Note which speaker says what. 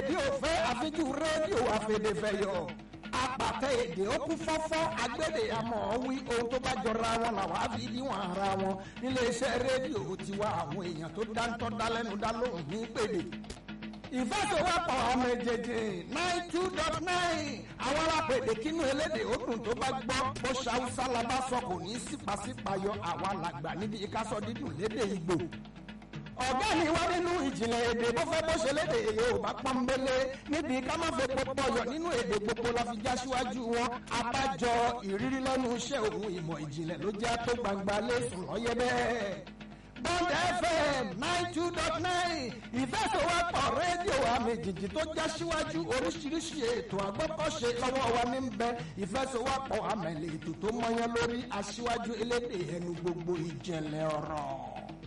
Speaker 1: rédíò fẹ́ àfijú rédíò àfẹ̀dẹ̀fẹ̀yọ̀ apàtẹ èdè ó kún fọ́fọ́ agbédè àmọ́ wí ohun tó bá jọra wọn làwọn á fi níwọ̀n ara wọn níléeṣẹ́ rédíò tiwa àwọn èèyàn tó dáńtọ́ dálẹ́nu dá lóhùn ní pèdè ìfẹsẹ̀wọ́pọ̀ ọmọ èjèèjì nine two dot nine àwọn alápèdè kínú elédè òdùn tó bá gbọ́ bó ṣàwùsá la bá sọ kò ní í sípàsípàyọ àwa làgbà níbi ìkásọ dídùn lédè ìgbò ọ̀gá mi wá nínú ìjìnlẹ̀ èdè bó fẹ́ bó ṣe lédè yorùbá pọ́nbélé níbi ká má fẹ́ pọpọ yọ nínú èdè gbogbo la fi já síwájú wọn abájọ ìrírí lẹ́nu iṣẹ́ òun ìmọ̀ ìjìnlẹ̀ ló jẹ́ tó gbangba lẹ́sùn lọ́yẹ́ bẹ́ẹ̀. Bond FM nine two dot nine ìfẹsọ̀wọ́pọ̀ rédíò àmì jìjì tó já síwájú oríṣiríṣi ètò àgbọ́kọ̀ṣe lọ́wọ́ wa ní bẹ ìfẹsọ̀wọ́pọ̀ àmẹ̀lẹ̀ ètò tó mọyán lórí aṣíwájú elédè ẹnu gbogbo ìjẹ̀lẹ̀ ọ̀rọ̀.